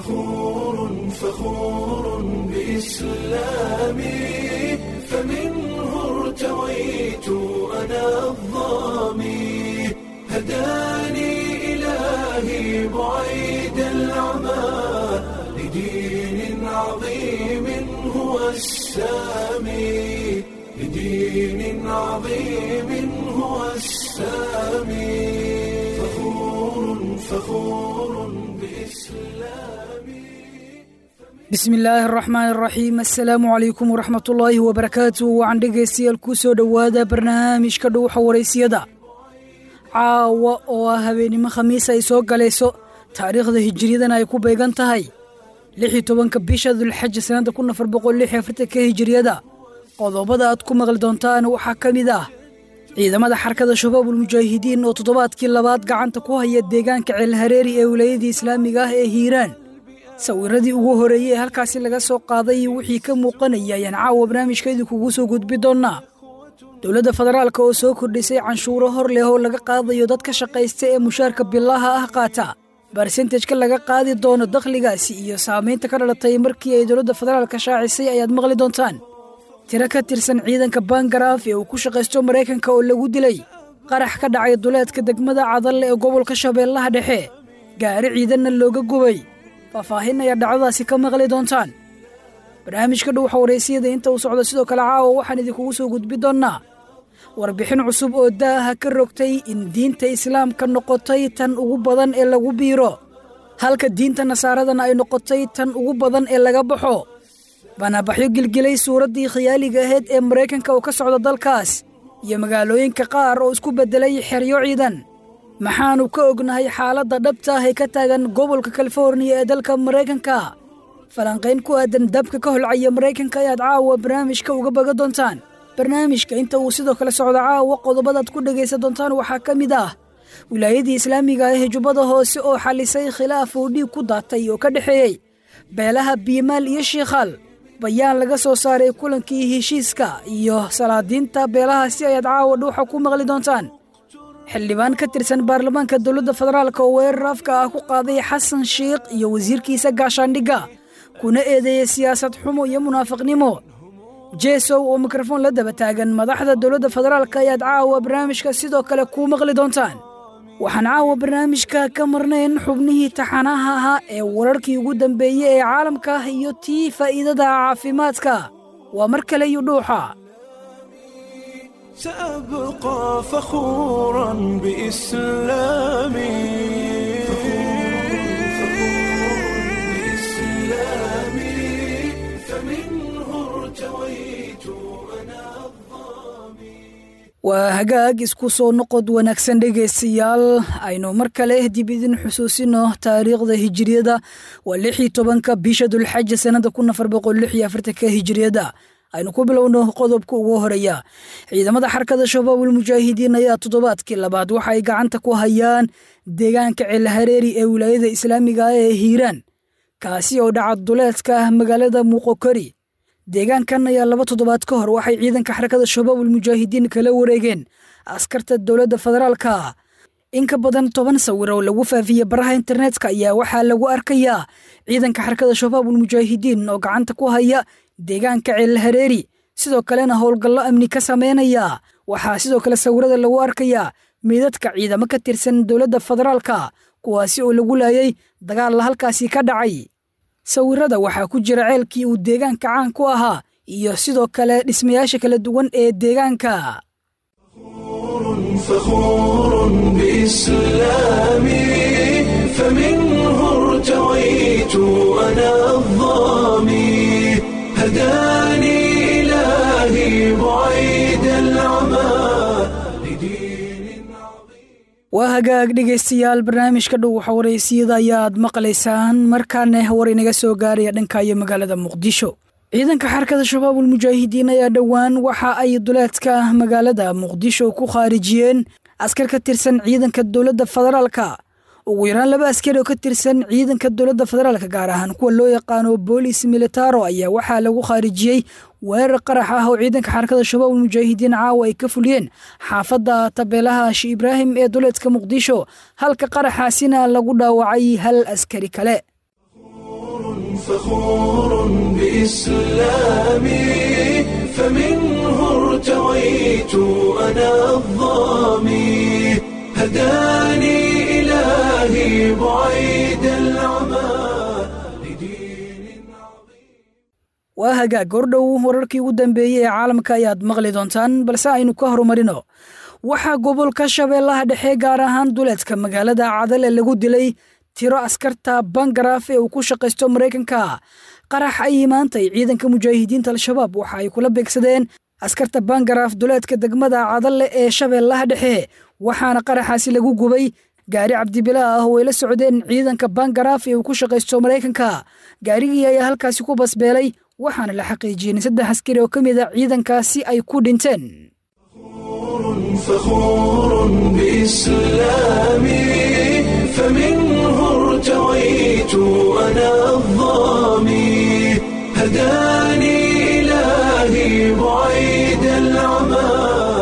فخور فخور بإسلامي فمنه ارتويت أنا الظامي هداني إلهي بعيد العمى لدين عظيم هو السامي لدين عظيم هو السامي فخور فخور بإسلامي bismi illaahi araxmaan araxiim assalaamu calaykum waraxmatullaahi wabarakaatu wacan dhegaystayaal ku soo dhowaada barnaamijka dhuuxa waraysiyada caawa oo ah habeennimo khamiis ay soo galayso taariikhda hijiriyadana ay ku beegan tahay lix iyo tobanka bisha dulxaja sannadda kun afar boqol lix iyo afartanka hijiriyada qodobada aad ku maqli doontaan waxaa ka mid ah ciidamada xarkada shabaabul mujaahidiin oo toddobaadkii labaad gacanta ku haya deegaanka ceelhareeri ee wilaayadii islaamiga ah ee hiiraan sawiradii ugu horeeyey ee halkaasi laga soo qaaday wixii ka muuqanaya ayaan caawa barnaamijkeedii kugu soo gudbi doonnaa dowladda federaalka oo soo kordhisay canshuuro hor leh oo laga qaadayo dadka shaqaysta ee mushaarka bilaha ah qaata barsentejka laga qaadi doono dakhligaasi iyo saamaynta ka dhalatay markii ay dowladda federaalka shaacisay ayaad maqli doontaan tiro ka tirsan ciidanka bangaraaf ee uu ku shaqaysto maraykanka oo lagu dilay qarax ka dhacay duleedka degmada cadalle ee gobolka shabeellaha dhexe gaari ciidanna looga gubay faahfaahin ayaa dhacdadaasi ka maqli doontaan barnaamijka dhuuxa waraysiyada inta uu socdo sidoo kale caawa waxaan idinkugu soo gudbi doonnaa warbixin cusub oo daaha ka rogtay in diinta islaamka noqotay tan ugu badan ee lagu biiro halka diinta nasaaradana ay noqotay tan ugu badan ee laga baxo banabaxyo gilgilay suuraddii khiyaaliga ahayd ee maraykanka oo ka socda dalkaas iyo magaalooyinka qaar oo isku beddelay xeryo ciidan maxaannu ka ognahay xaaladda dhabta ah ee ka taagan gobolka kaliforniya ee dalka maraykanka falanqayn ku aadan dabka ka holcaya maraykanka ayaad caawa barnaamijka uga baga doontaan barnaamijka inta uu sidoo kale socdo caawa qodobadaad ku dhegaysan doontaan waxaa ka mid ah wilaayadii islaamiga ah ee jubbada hoose oo xalisay khilaaf uu dhiig ku daatay oo ka dhexeeyey beelaha biimaal iyo shiikhaal bayaan laga soo saaray kulankii heshiiska iyo salaadiinta beelahaasi ayaad caawa dhuuxa ku maqli doontaan xildhibaan ka tirsan baarlamaanka dowladda federaalk oo weerar afka ah ku qaaday xasan shiikh iyo wasiirkiisa gaashaandhigga kuna eedeeyey siyaasad xumo iyo munaafiqnimo jesow oo mikrofon la daba taagan madaxda dowladda federaalk ayaad caawa barnaamijka sidoo kale kuu maqli doontaan waxaan caawa barnaamijka ka marnayn xubnihii taxanaha ahaa ee wararkii ugu dambeeyey ee caalamka iyo tii faa'iidada caafimaadka waa mar kale iyo dhuuxa سأبقى فخورا بإسلامي بإسلامي فمنه ارتويت أنا waa hagaag isku soo noqod wanaagsan dhegaystayaal aynu mar kale dib idin xusuusino taariikhda hijiriyada waa lix iyo tobanka bisha dulxaja sannada kun afar boqol lix iyo afartanka hijiriyada aynu ku bilowno qodobka ugu horeeya ciidamada xarkada shabaabul mujaahidiin ayaa toddobaadkii labaad waxa ay gacanta ku hayaan deegaanka ceelhareeri ee wilaayada islaamiga ah ee hiiraan kaasi oo dhaca duleedka magaalada muuqokori deegaankan ayaa laba toddobaad ka hor waxay ciidanka xarakada shabaabul mujaahidiin kala wareegeen askarta dowladda federaalka in ka badan toban sawir oo lagu faafiyey baraha internetka ayaa waxaa lagu arkayaa ciidanka xarakada shabaabul mujaahidiin oo gacanta ku haya deegaanka ceelhareeri sidoo kalena howlgallo amni ka sameynaya waxaa sidoo kale sawirada lagu arkayaa meydadka ciidamo ka tirsan dowladda federaalka kuwaasi oo lagu laayay dagaalla halkaasi ka dhacay sawirada waxaa ku jira ceelkii uu deegaanka caan ku ahaa iyo sidoo kale dhismayaasha kala duwan ee deegaanka فخور بإسلامي فمنه ارتويت أنا الظامي هداني إلهي بعيد العمى لدين عظيم waa hagaag dhegaystayaal barnaamijka dhuuxa waraysiyada ayaad maqlaysaan markaana war inaga soo gaaraya dhanka iyo magaalada muqdisho ciidanka xarkada shabaabul mujaahidiin ayaa dhowaan waxa ay duleedka magaalada muqdisho ku khaarijiyeen askar ka tirsan ciidanka dowladda federaalka ugu yaraan laba askari oo ka tirsan ciidanka dowladda federaalka gaar ahaan kuwa loo yaqaano boolis militaro ayaa waxaa lagu khaarijiyey weerar qarax ah oo ciidanka xarakada shabaab mujaahidiin caawa ay ka fuliyeen xaafadda tabeelaha shi ibraahim ee duleedka muqdisho halka qaraxaasina lagu dhaawacay hal askari kale فخور بإسلامي فمنه ارتويت أنا الظامي هداني إلهي بعيد العمى لدين waa hagaag gordhow wararkii ugu dambeeyey ee caalamka ayaad maqli doontaan balse aynu ka horumarino waxaa gobolka shabeellaha dhexe gaar ahaan duleedka magaalada cadale lagu dilay tiro askarta bangaraaf ee uu ku shaqaysto maraykanka qarax ayay maantay ciidanka mujaahidiinta al-shabaab waxa ay kula beegsadeen askarta bangaraaf duleedka degmada cadale ee shabeellaha dhexe waxaana qaraxaasi lagu gubay gaari cabdibila ah oo ay la socdeen ciidanka bangaraaf ee uu ku shaqaysto maraykanka gaarigii ayaa halkaasi ku basbeelay waxaana la xaqiijiyey in saddex askari oo ka mid a ciidankaasi ay ku dhinteen فخور بإسلامي فمنه ارتويت أنا الظامي هداني إلهي بعيد العمى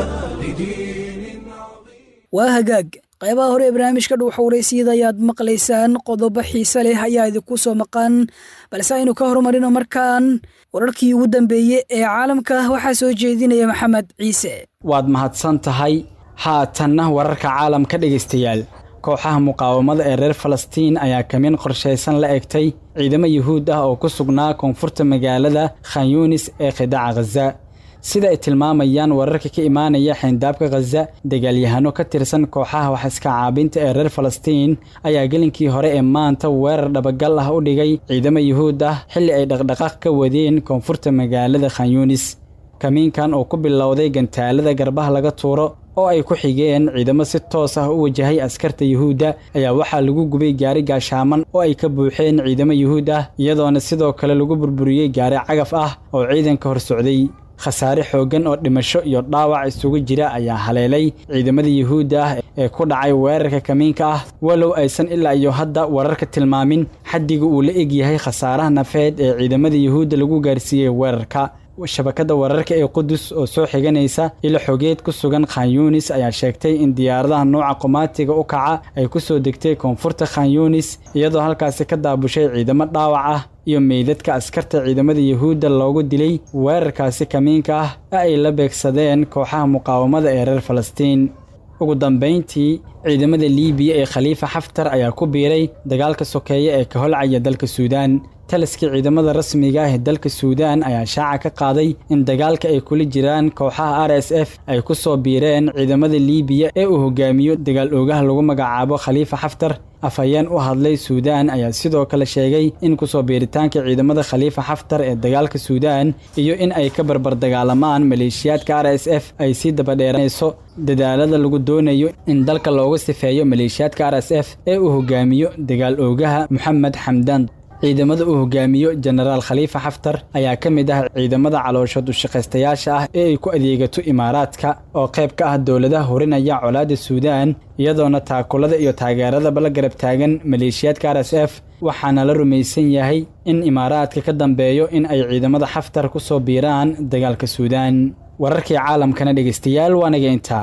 لدين عظيم waa hagaag qaybaha hore ee barnaamijka dhuuxa waraysiyada ayaad maqlaysaan qodobo xiise leh ayaa idinku soo maqan balse aynu ka horumarino markaan wararkii ugu dambeeyey ee caalamka waxaa soo jeedinaya maxamed ciise waad mahadsan tahay haatanna wararka caalamka dhegaystayaal kooxaha muqaawamada ee reer falastiin ayaa kamin qorshaysan la egtay ciidamo yuhuud ah oo ku sugnaa koonfurta magaalada khanyunis ee khidaaca khaza sida ay tilmaamayaan wararka ka imaanaya xeyndaabka khaza dagaalyahano ka tirsan kooxaha wax iska caabinta ee reer falastiin ayaa gelinkii hore ee maanta weerar dhabagal ah u dhigay ciidamo yuhuud ah xilli ay dhaqdhaqaaq ka wadeen koonfurta magaalada khanyunis kamiinkan oo ku bilowday gantaalada garbaha laga tuuro oo ay ku xigeen ciidamo si toos ah u wajahay askarta yuhuudda ayaa waxaa lagu gubay gaari gaashaaman oo ay ka buuxeen ciidamo yuhuud ah iyadoona sidoo kale lagu burburiyey gaari cagaf ah oo ciidanka hor socday khasaare xooggan oo dhimasho iyo dhaawac isugu jira ayaa haleelay ciidamada yuhuudda ah ee ku dhacay weerarka kamiinka ah walow aysan ilaa iyo hadda wararka tilmaamin xaddiga uu la egyahay khasaaraha nafeed ee ciidamada yuhuudda lagu gaarsiiyey weerarka shabakadda wararka ee qudus oo soo xiganaysa ilo xogeed ku sugan khanyunis ayaa sheegtay in diyaaradaha nooca qomaatiga u kaca ay ku soo degtay koonfurta khanyunis iyadoo halkaasi ka daabushay ciidamo dhaawac ah iyo meydadka askarta ciidamada yuhuudda loogu dilay weerarkaasi kamiinka ah ee ay la beegsadeen kooxaha muqaawamada ee reer falastiin ugu dambayntii ciidamada liibiya ee khaliifa xaftar ayaa ku biiray dagaalka sokeeye ee ka holcaya dalka suudaan taliskii ciidamada rasmiga ah ee dalka suudaan ayaa shaaca ka qaaday in dagaalka ay kula jiraan kooxaha r s f ay ku soo biireen ciidamada liibiya ee uu hogaamiyo dagaal oogaha lagu magacaabo khaliifa xaftar afhayeen u hadlay suudaan ayaa sidoo kale sheegay in kusoo biiritaanka ciidamada khaliifa xaftar ee dagaalka suudaan iyo in ay ka barbar dagaalamaan maleeshiyaadka r s f ay sii dabadheeranayso dadaalada lagu doonayo in dalka loogu sifeeyo maleeshiyaadka r s f ee uu hogaamiyo dagaal oogaha moxamed xamdaan ciidamada uu hogaamiyo jenaraal khaliifa xaftar ayaa ka mid ah ciidamada calooshood ushaqaystayaasha ah ee ay ku adeegato imaaraadka oo qayb ka ah dowladaha horinaya colaadda suudaan iyadoona taakulada iyo taageeradaba la garab taagan maleeshiyaadka r s f waxaana la rumaysan yahay in imaaraadka ka dambeeyo in ay ciidamada xaftar ku soo biiraan dagaalka suudaan wararkii caalamkana dhegaystayaal waanaga intaa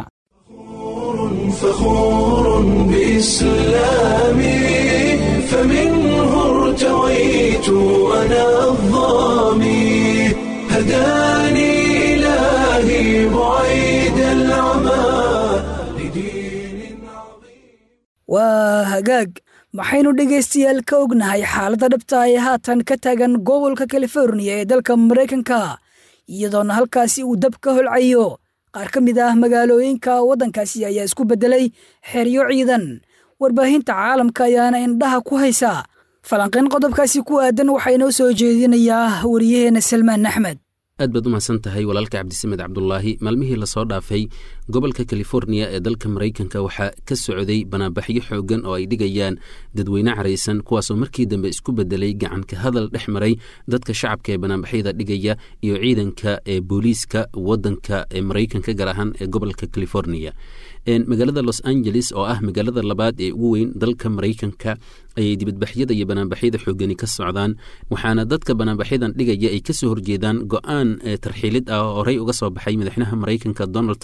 فخور بإسلامي فمنه ارتويت أنا الظامي هداني إلهي بعيد العمى لدين عظيم waa hagaag maxaynu dhegaystayaal ka ognahay xaaladda dhabta ee haatan ka taagan gobolka californiya ee dalka maraykanka iyadoona halkaasi uu dab ka holcayo qaar ka mid ah magaalooyinka waddankaasi ayaa isku beddelay xeryo ciidan warbaahinta caalamka ayaana indhaha ku haysa falanqayn qodobkaasi ku aadan waxaa inoo soo jeedinayaa wariyaheenna salmaan axmed aad baad u mahadsan tahay walaalka cabdisamed cabdulaahi maalmihii lasoo dhaafay gobolka californiya ee dalka maraykanka waxaa ka socday banaanbaxyo xoogan oo ay dhigayaan dadweyne caraysan kuwaasoo markii dambe isku bedelay gacanka hadal dhex maray dadka shacabka ee banaanbaxyada dhigaya iyo ciidanka ee booliiska wadanka ee maraykanka gaar ahaan ee gobolka californiya magaalada los angeles oo ah magaalada labaad ee ugu weyn dalka maraykanka ayay dibadbaxyada iyo banaanbaxyada xoogani ka socdaan waxaana dadka banaanbaxyadan dhigaya ay kasoo horjeedaan go-aan tarxiilid ah oo horey uga soo baxay madaxweynaha maraykanka donald trump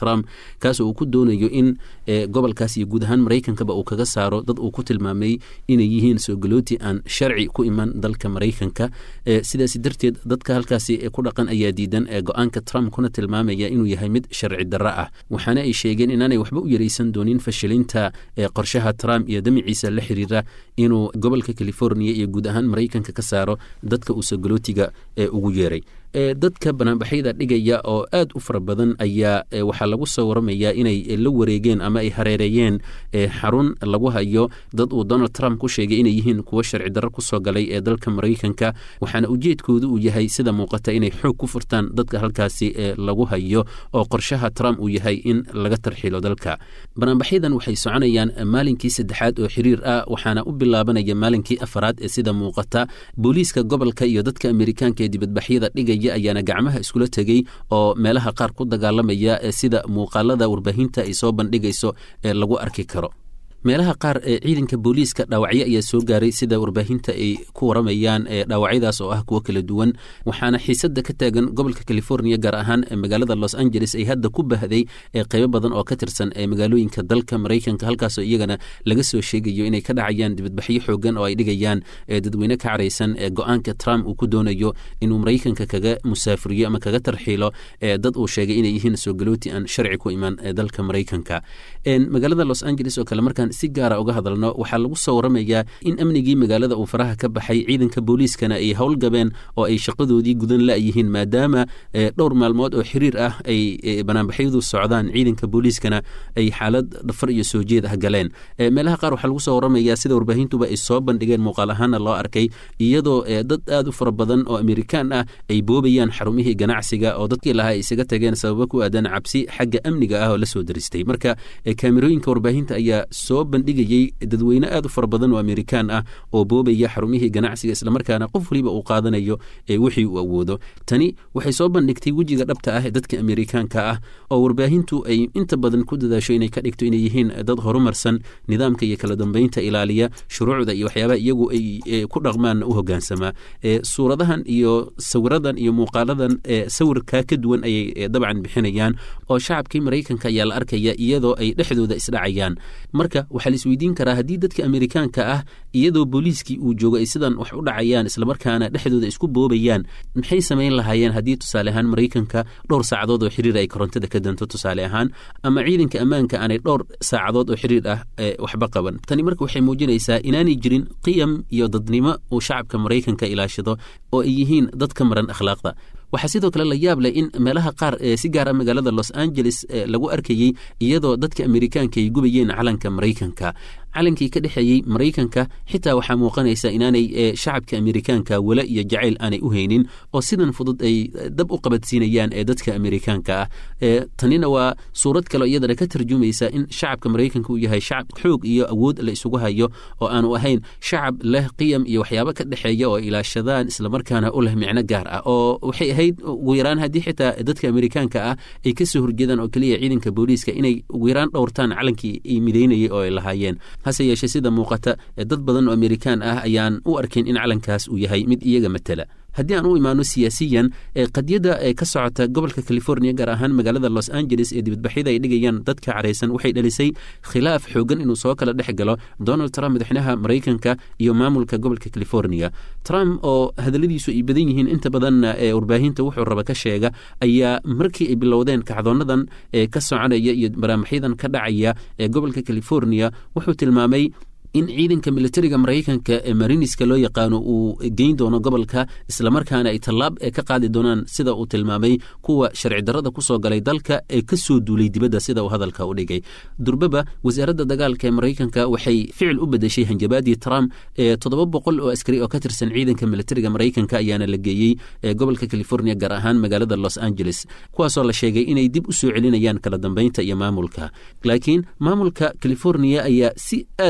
kaasoo uu ku doonayo in gobolkaas iyo guud ahaan maraykankaba uu kaga saaro dad uu ku tilmaamay inay yihiin soogalooti aan sharci ku iman dalka maraykanka sidaas darteed dadka halkaasi ku dhaqan ayaa diidan go-aanka trump kuna tilmaamaya inuu yahay mid sharci darro ah waxaana ay sheegeen inaanay waxba u yaraysan doonin fashilinta qorshaha trump iyo damiciisa la xiriira inuu gobolka california iyo guud ahaan maraykanka ka saaro dadka uu soogolootiga ugu yeeray dadka banaanbaxyada dhigaya oo aad u fara badan ayaa waxaa lagu soo waramayaa inay la wareegeen ama ay hareereeyeen xarun lagu hayo dad uu donald trump ku sheegay inay yihiin kuwo sharci darro kusoo galay ee dalka maraykanka waxaana ujeedkoodu uu yahay sida muuqata inay xoog ku furtaan dadka halkaasi lagu hayo oo qorshaha trump uu yahay in laga tarxilo dalka banaanbaxyadan waxay soconayaan maalinkii saddexaad oo xiriir ah waxaana u bilaabanaya maalinkii afaraad ee sida muuqata booliiska gobolka iyo dadka amerikaanka ee dibadbaxyada dhigaya ayaana gacmaha iskula tegey oo meelaha qaar ku dagaalamaya sida muuqaalada warbaahinta ay soo bandhigayso ee lagu arki karo meelaha qaar ee ciidanka booliiska dhaawacyo ayaa soo gaaray sida warbaahinta ay ku waramayaan dhaawacyadaas oo ah kuwo kala duwan waxaana xiisada ka taagan gobolka california gaar ahaan magaalada los angeles ay hadda ku bahday qeybo badan oo ka tirsan magaalooyinka dalka maraykanka halkaasoo iyagana laga soo sheegayo inay ka dhacayaan dibadbaxyo xoogan oo ay dhigayaan dadweyne ka caraysan go-aanka trump uu ku doonayo inuu maraykanka kaga musaafuriyo ama kaga tarxiilo dad uu sheegay inay yihiin soogalooti aan sharci ku iman dalka maraykanka magaalada los angeles oo kale markaan si gaara uga hadalno waxaa lagu soo waramayaa in amnigii magaalada uu faraha ka baxay ciidanka booliiskana ay howlgabeen oo ay shaqadoodii gudan la-yihiin maadaama dhowr maalmood oo xiriir ah ay banaanbaxyadu socdaan ciidanka booliiskana ay xaalad dhafar iyo soo jeed ah galeen meelaha qaar waxaa lagu soo waramayaa sida warbaahintuba ay soo bandhigeen muuqaal ahaana loo arkay iyadoo dad aad u fara badan oo amerikaan ah ay boobayaan xarumihii ganacsiga oo dadkii lahaa ay isaga tageen sababo ku aadan cabsi xagga amniga ah oo la soo daristay marka kaamirooyinka warbaahinta ayaa soo bandhigayey dadweyne aad u fara badan oo amerikaan ah oo boobaya xarumihii ganacsiga islamarkaana qof waliba uu qaadanayo wixii uu awoodo tani waxay soo bandhigtay wejiga dhabta ah ee dadka amerikaanka ah oo warbaahintu ay inta badan ku dadaasho inay ka dhigto inay yihiin dad horumarsan nidaamka iyo kala dambeynta ilaaliya shuruucda iyo waxyaabaha iyagu ay ku dhaqmaan u hogaansamaa suuradahan iyo sawiradan iyo muuqaaladan sawirkaa ka duwan ayay dabcan bixinayaan oo shacabkii maraykanka ayaa la arkaya iyadoo ay dhexdooda isdhacayaan marka waxaa la isweydiin karaa haddii dadka amerikaanka ah iyadoo booliiskii uu joogo ay sidan wax u dhacayaan islamarkaana dhexdooda isku boobayaan maxay samayn lahaayeen haddii tusaale ahaan maraykanka dhowr saacadood oo xiriir ay korontada ka danto tusaale ahaan ama ciidanka ammaanka aanay dhowr saacadood oo xiriir ah waxba qaban tani marka waxay muujinaysaa inaanay jirin qiyam iyo dadnimo uu shacabka maraykanka ilaashado oo ay yihiin dad ka maran akhlaaqda waxaa sidoo kale la yaab leh in meelaha qaar si gaara magaalada los angeles lagu arkayey iyadoo dadka amerikaanka ay gubayeen calanka maraykanka calankii ka dhexeeyey maraykanka xitaa waxaa muuqanaysa inaanay shacabka amerikaanka wala iyo jacayl aanay u haynin oo sidan fudud ay dab u qabadsiinayaan ee dadka amerikaanka ah tanina waa suurad kaleo iyadana ka tarjumaysa in shacabka maraykanka uu yahay shacab xoog iyo awood la isugu hayo oo aanu ahayn shacab leh qiyam iyo waxyaabo ka dhexeeya oo ilaashadaan islamarkaana u leh micno gaar ah oo waxay ahayd ugu yaraan haddii xitaa dadka amerikaanka ah ay ka soo horjeedaan oo keliya ciidanka booliiska inay ugu yaraan dhowrtaan calankii ay midaynayay oo ay lahaayeen hase yeeshee sida muuqata dad badan oo amerikaan ah ayaan u arkin in calankaas uu yahay mid iyaga matala haddii aan u imaano siyaasiyan qadiyadda ka socota gobolka california gaar ahaan magaalada los angeles ee dibadbaxyada ay dhigayaan dadka caraysan waxay dhalisay khilaaf xoogan inuu soo kala dhex galo donald trump madaxweynaha maraykanka iyo maamulka gobolka california trump oo hadalladiisu ay badan yihiin inta badanna ee warbaahinta wuxuu raba ka sheega ayaa markii ay bilowdeen kacdoonadan ee ka soconaya iyo baraamaxyadan ka dhacaya ee gobolka california wuxuu tilmaamay in ciidanka militariga maraykanka ee mariniska loo yaqaano uu geyn doono gobolka islamarkaana ay tallaab ka qaadi doonaan sida uu tilmaamay kuwa sharci darrada kusoo galay dalka ee ka soo duulay dibadda sida uu hadalka u dhigay durbaba wasaaradda dagaalka ee maraykanka waxay ficil u bedeshay hanjabaadii trump ee toddoba boqol oo askari oo ka tirsan ciidanka militariga maraykanka ayaana la geeyey ee gobolka california gaar ahaan magaalada los angeles kuwaasoo la sheegay inay dib u soo celinayaan kala dambeynta iyo maamulka laakiin maamulka california ayaa si aad ah uga hor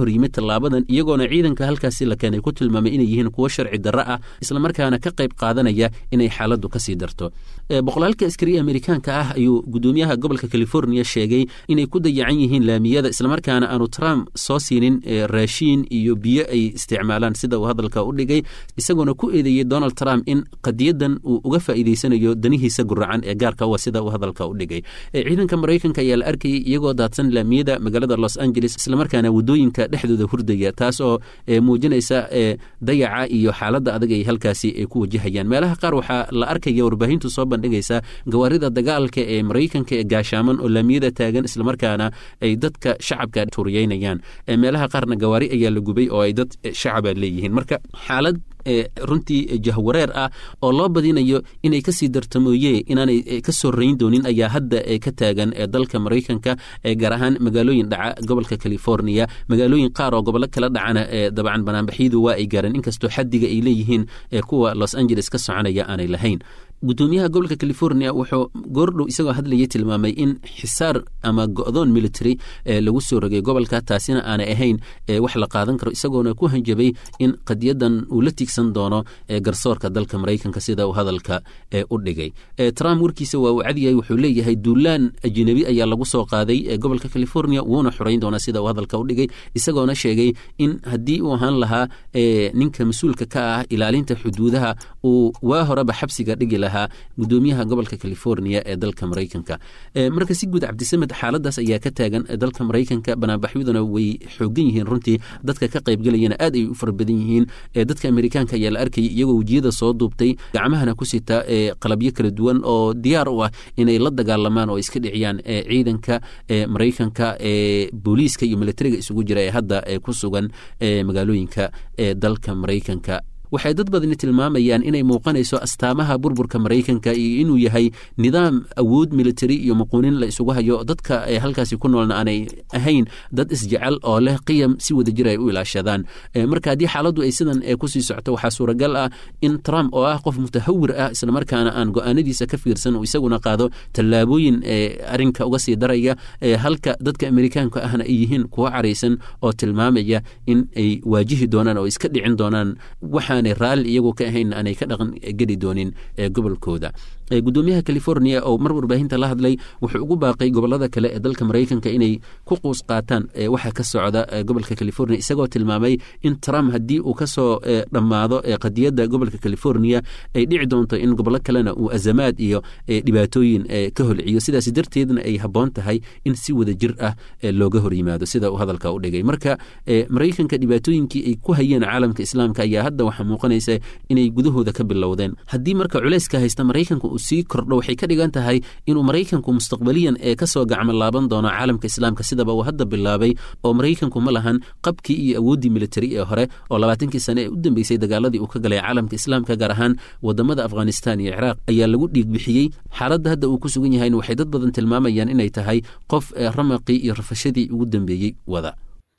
horyimid tallaabadan iyagoona ciidanka halkaasi la keenay ku tilmaamay inay yihiin kuwo sharci darro ah islamarkaana ka qayb qaadanaya inay xaaladdu kasii darto boqolaalka askariya amerikaanka ah ayuu gudoomiyaha gobolka california sheegay inay ku dayacan yihiin laamiyada islamarkaana aanu trump soo siinin raashiin iyo biyo ay isticmaalaan sida uu hadalka u dhigay isagoona ku eedeeyey donald trump in qadiyadan uu uga faa'iideysanayo danihiisa guracan ee gaarka u sida uu hadalka u dhigay ciidanka maraykanka ayaa la arkayay iyagoo daadsan laamiyada magaalada los angeles islamarkaana wadooyinka dhexdooda hurdaya taas oo muujinaysa dayaca iyo xaaladda adag ay halkaasi ku wajahayaan meelaha qaar waxaa la arkaya warbaahintu soo bandhigaysa gawaarida dagaalka ee maraykanka ee gaashaaman oo laamiyada taagan islamarkaana ay dadka shacabka tuuriyeynayaan meelaha qaarna gawaari ayaa la gubay oo ay dad shacaba leeyihiin marka xaalad runtii jahwareer ah oo loo badinayo inay kasii dartamooye inaanay ka soo rayn doonin ayaa hadda ka taagan dalka maraykanka gaar ahaan magaalooyin dhaca gobolka california magaalooyin qaar oo gobollo kala dhacana dabcan banaanbaxyadu waa ay gaareen inkastoo xadiga ay leeyihiin kuwa los angeles ka soconaya aanay lahayn gudoomiyaha gobolka california wuxuu goordhow isagoo hadlayay tilmaamay in xisaar ama go'doon military lagu soo rogay gobolka taasina aanay ahayn wax la qaadan karo isagoona ku hanjabay in qadiyadan uu la tiigsan doono garsoorka dalka maraykanka sida uu hadalka u dhigay trump warkiisa waa uu cadyahay wuxuu leeyahay duulaan ajnabi ayaa lagu soo qaaday gobolka california wuuna xurayn doonaa sida uu hadalka u dhigay isagoona sheegay in haddii uu ahaan lahaa ninka mas-uulka ka ah ilaalinta xuduudaha uu waa horeba xabsiga dhigi lahaa gudoomiyaha gobolka california ee dalka maraykanka marka si guud cabdisamed xaaladaas ayaa ka taagan dalka maraykanka banaanbaxyaduna way xoogan yihiin runtii dadka ka qaybgelayana aad ay u fara badan yihiin dadka amerikaanka ayaa la arkayay iyagoo wejiyada soo duubtay gacmahana ku sita qalabyo kala duwan oo diyaar u ah inay la dagaalamaan oo iska dhiciyaan ciidanka maraykanka booliiska iyo militariga isugu jira ee hadda ku sugan magaalooyinka dalka maraykanka waxay dad badani tilmaamayaan inay muuqanayso astaamaha burburka maraykanka iyo inuu yahay nidaam awood military iyo muquunin la isugu hayo dadka halkaasi ku noolna aanay ahayn dad isjecel oo leh qiyam si wadajir ay u ilaashadaan marka haddii xaaladdu ay sidan kusii socto waxaa suuragal ah in trump oo ah qof mutahawir ah islamarkaana aan go-aanadiisa ka fiirsan uu isaguna qaado tallaabooyin arinka uga sii daraya halka dadka amerikaanka ahna ay yihiin kuwo caraysan oo tilmaamaya in ay waajihi doonaan oo iska dhicin doonaan waxa raalli iyagoo ka ahayn aanay ka dhaqan geli doonin gobolkooda gudoomiyaha california oo mar warbaahinta la hadlay wuxuu ugu baaqay gobolada kale ee dalka maraykanka inay ku quus qaataan waxa ka socda gobolka california isagoo tilmaamay in trump haddii uu kasoo dhammaado qadiyadda gobolka california ay dhici doonto in gobollo kalena uu azamaad iyo dhibaatooyin ka holciyo sidaas darteedna ay habboon tahay in si wada jir ah looga hor yimaado sida uu hadalka u dhigay marka maraykanka dhibaatooyinkii ay ku hayeen caalamka islaamka ayaa hadda waxaa muuqanaysa inay gudahooda ka bilowdeen haddii marka culayska haysta maraykanka uu sii kordho waxay ka dhigan tahay inuu maraykanku mustaqbaliyan ee kasoo gacmo laaban doono caalamka islaamka sidaba uu hadda bilaabay oo maraykanku ma lahan qabkii iyo awooddii militari ee hore oo labaatankii sane ee u dambeysay dagaaladii uu ka galay caalamka islaamka gaar ahaan wadamada afghanistan iyo ciraaq ayaa lagu dhiig bixiyey xaaladda hadda uu ku sugan yahayna waxay dad badan tilmaamayaan inay tahay qof ramaqii iyo rafashadii ugu dambeeyey wada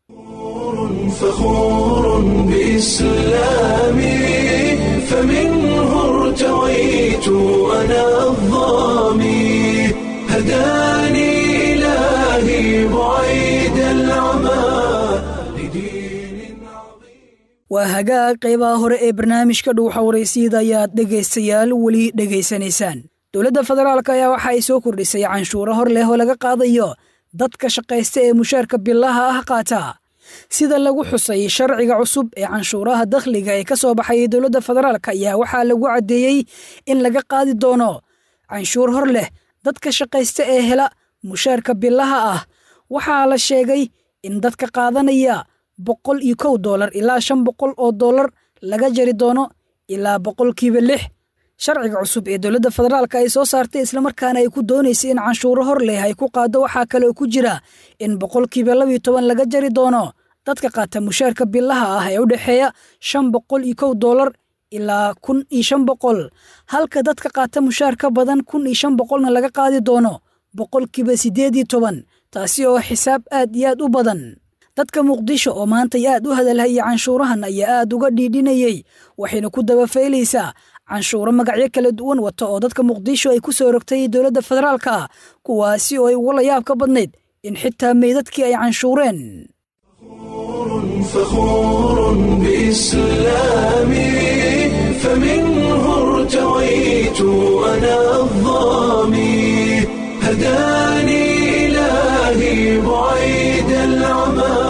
فخور بإسلامي فمنه ارتويت أنا الظامي هداني إلهي بعيد العمى لدين عظيم waa hagaag qaybaha hore ee barnaamijka dhuuxa waraysyada ayaad dhegaystayaal weli dhegaysanaysaan dowladda federaalk ayaa waxa ay soo kordhisay canshuuro hor leh oo laga qaadayo dadka shaqaysta ee mushaarka bilaha ah qaata sida lagu xusay sharciga cusub ee canshuuraha dakhliga ee ka soo baxayay dowladda federaalk ayaa waxaa lagu caddeeyey in laga qaadi doono canshuur hor leh dadka shaqaysta ee hela mushaarka bilaha ah waxaa la sheegay in dadka qaadanaya boqol iyo kow doolar ilaa shan boqol oo doolar laga jari doono ilaa boqolkiiba lix sharciga cusub ee dowladda federaalk ay soo saartay islamarkaana ay ku doonaysay in canshuuro hor leh ay ku qaado waxaa kaleoo ku jira in boqolkiiba labiyo toban laga jari doono dadka qaata mushaarka bilaha ah ee u dhexeeya shan boqol iyo kow doolar ilaa kun iyo shan boqol halka dadka qaata mushaar ka badan kun iyo shan boqolna laga qaadi doono boqolkiiba siddeed iyo toban taasi oo xisaab aad iyo aad u badan dadka muqdisho oo maantay aad u hadalhaya canshuurahan ayaa aad uga dhiidhinayey waxayna ku dabafaylaysaa canshuuro magacyo kala duwan wata oo dadka muqdisho ay ku soo rogtay dowladda federaalka kuwaasi oo ay ugu layaab ka badnayd in xitaa meydadkii ay canshuureen فخور بإسلامي فمنه ارتويت أنا الظامي هداني إلهي بعيد العمى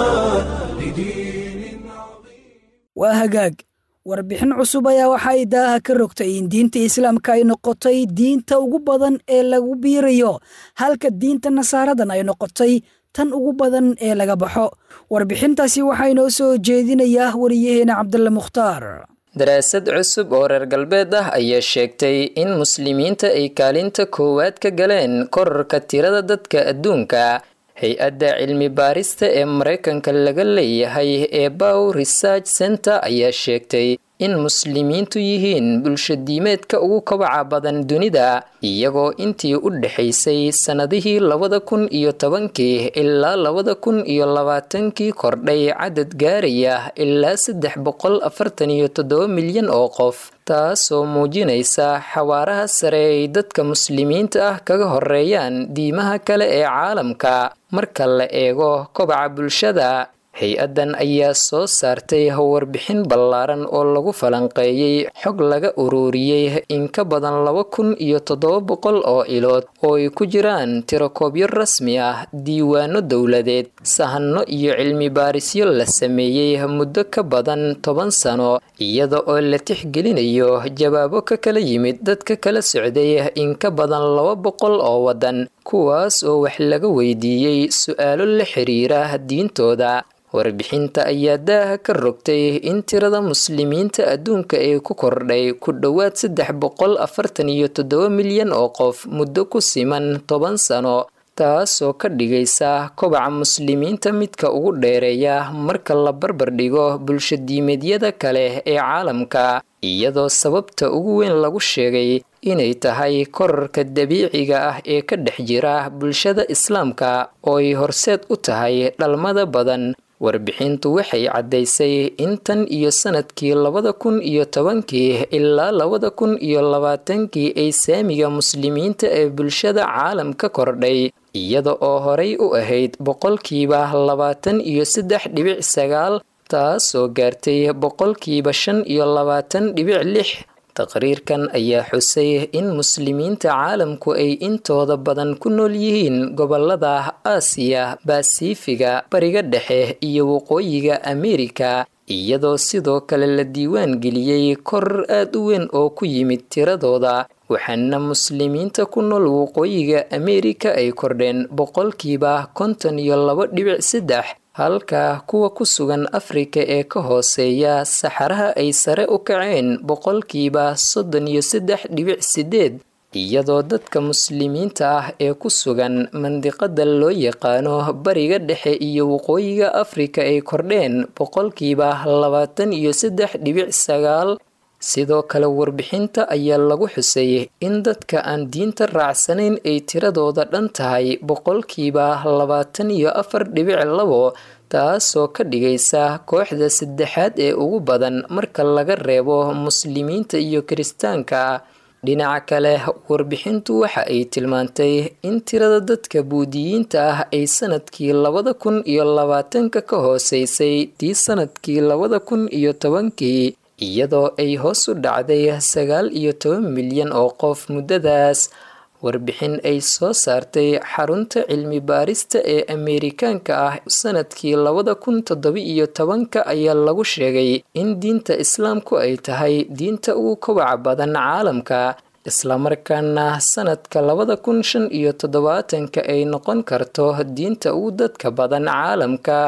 لدين عظيم waa hagaag warbixin cusub ayaa waxa ay daaha ka rogtay in diinta islaamka ay noqotay diinta ugu badan ee lagu biirayo halka diinta nasaaradan ay noqotay tan ugu badan ee laga baxo warbixintaasi waxaa inoo soo jeedinayaa wariyaheena cabdulle mukhtaar daraasad cusub oo reer galbeed ah ayaa sheegtay in muslimiinta ay kaalinta koowaad ka galeen korarka tirada dadka adduunka hay-adda cilmi baarista ee maraykanka laga leeyahay ee bow research center ayaa sheegtay in muslimiintu yihiin bulshadiimeedka ugu kabaca badan dunida iyagoo intii u dhexaysay sannadihii labada kun iyo tobankii ilaa labada kun iyo labaatankii kordhay cadad gaaraya ilaa saddex boqol afartan iyo toddoba milyan oo qof taasoo muujinaysa xawaaraha sare ay dadka muslimiinta ah kaga horeeyaan diimaha kale ee caalamka marka la eego kobaca bulshada hay-addan ayaa soo saartay warbixin ballaaran oo lagu falanqeeyey xog laga ururiyey in ka badan laba kun iyo toddoba boqol oo ilood oo ay ku jiraan tirakoobyo rasmi ah diiwaano dowladeed sahanno iyo cilmi baarisyo la sameeyey muddo ka badan toban sano iyada oo la tixgelinayo jawaabo ka kala yimid dadka kala socday in ka badan laba boqol oo waddan kuwaas oo wax laga weydiiyey su-aalo la xiriira diintooda warbixinta ayaa daaha ka rogtay in tirada muslimiinta adduunka ee ku kordhay ku dhowaad saddex boqol afartan iyo toddoba milyan oo qof muddo ku siman toban sano taasoo ka dhigaysa kobaca muslimiinta midka ugu dheereeya marka la barbar dhigo bulshadiimeedyada kale ee caalamka iyadoo sababta ugu weyn lagu sheegay inay tahay korarka dabiiciga ah ee ka dhex jira bulshada islaamka oo ay horseed u tahay dhalmada badan warbixintu waxay caddaysay in tan iyo sanadkii labada kun iyo tobankii ilaa labada kun iyo labaatankii ay saamiga muslimiinta ee bulshada caalam ka kordhay iyada oo horay u ahayd boqolkiiba labaatan iyo saddex dhibic sagaal taasoo gaartay boqolkiiba shan iyo labaatan dhibic lix taqriirkan ayaa xusay in muslimiinta caalamku ay intooda badan ku nool yihiin gobolada aasiya basifiga bariga dhexe iyo waqooyiga ameerika iyadoo sidoo kale la diiwaan geliyey koror aad u weyn oo ku yimid tiradooda waxaana muslimiinta ku nool waqooyiga ameerika ay kordheen boqolkiiba konton iyo laba dhibic saddex halka kuwa ku sugan afrika ee ka hooseeya saxaraha ay sare u kaceen boqolkiiba soddon iyo saddex dhibic sideed iyadoo dadka muslimiinta ah ee ku sugan mandiqada loo yaqaano bariga dhexe iyo waqooyiga afrika ay kordheen boqolkiiba labaatan iyo saddex dhibic sagaal sidoo kale warbixinta ayaa lagu xusay in dadka aan diinta raacsanayn ay tiradooda dhan tahay boqolkiiba labaatan iyo afar dhibic labo taasoo ka dhigaysa kooxda saddexaad ee ugu badan marka laga reebo muslimiinta iyo kiristaanka dhinaca kale warbixintu waxa ay tilmaantay in tirada dadka buudiyiinta ah ay sanadkii labada kun iyo labaatanka ka hooseysay tii sanadkii labada kun iyo tobankii iyadoo ay hoos u dhacday sagaal iyo toban milyan oo qof muddadaas warbixin ay soo saartay xarunta cilmi baarista ee ameerikaanka ah sanadkii labada kun toddoba iyo tobanka ayaa lagu sheegay in diinta islaamku ay tahay diinta ugu kobaca badan caalamka islamarkaana sanadka labada kun shan iyo toddobaatanka ay noqon karto diinta ugu dadka badan caalamka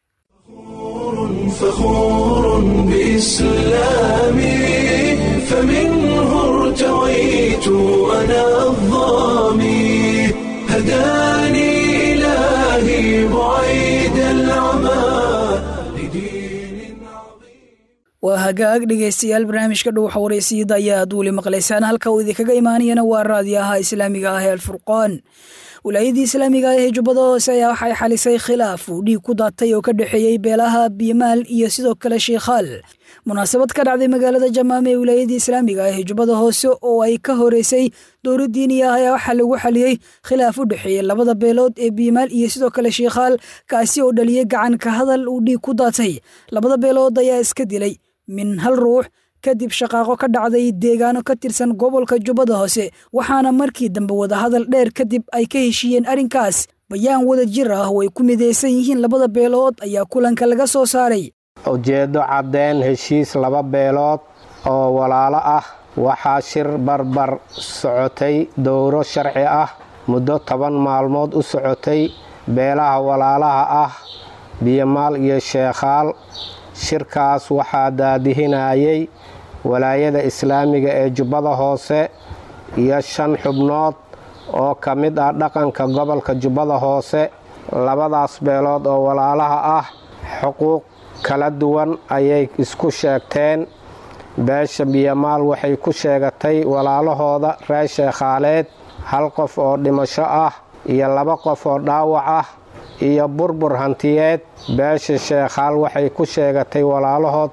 فخور بإسلامي فمنه ارتويت أنا الظامي هداني إلهي بعيد العمى لدين عظيم waa hagaag dhegaystayaal barnaamijka dhuuxa wareysiyada ayaad weli maqlaysaan halka uu idinkaga imaanayana waa raadiyaha islaamiga ah ee alfurqaan wilaayadii islaamiga ah ee jubbada hoose ayaa waxay xalisay khilaaf uu dhiig ku daatay oo ka dhexeeyey beelaha biimaal iyo sidoo kale shiikhaal munaasabad ka dhacday magaalada jamaame ee wilaayadii islaamiga ah ee jubbada hoose oo ay ka horeysay dowla diini ah ayaa waxaa lagu xaliyey khilaaf u dhexeeyey labada beelood ee biimaal iyo sidoo kale shiikhaal kaasi oo dhaliyey gacan ka hadal uu dhiig ku daatay labada beelood ayaa iska dilay min hal ruux kadib shaqaaqo ka dhacday deegaano ka tirsan gobolka jubbada hoose waxaana markii dambe wadahadal dheer kadib ay ka heshiiyeen arrinkaas bayaan wada jir ah oo ay ku midaysan yihiin labada beelood ayaa kulanka laga soo saaray ujeeddo caddeyn heshiis laba beelood oo walaalo ah waxaa shir barbar socotay dowro sharci ah muddo toban maalmood u socotay beelaha walaalaha ah biyomaal iyo sheekhaal shirkaas waxaa daadihinayay walaayada islaamiga ee jubbada hoose iyo shan xubnood oo ka mid ah dhaqanka gobolka jubbada hoose labadaas beelood oo walaalaha ah xuquuq kala duwan ayay isku sheegteen beesha biyomaal waxay ku sheegatay walaalahooda reer sheekhaaleed hal qof oo dhimasho ah iyo laba qof oo dhaawac ah iyo burbur hantiyeed beesha sheekhaal waxay ku sheegatay walaalahood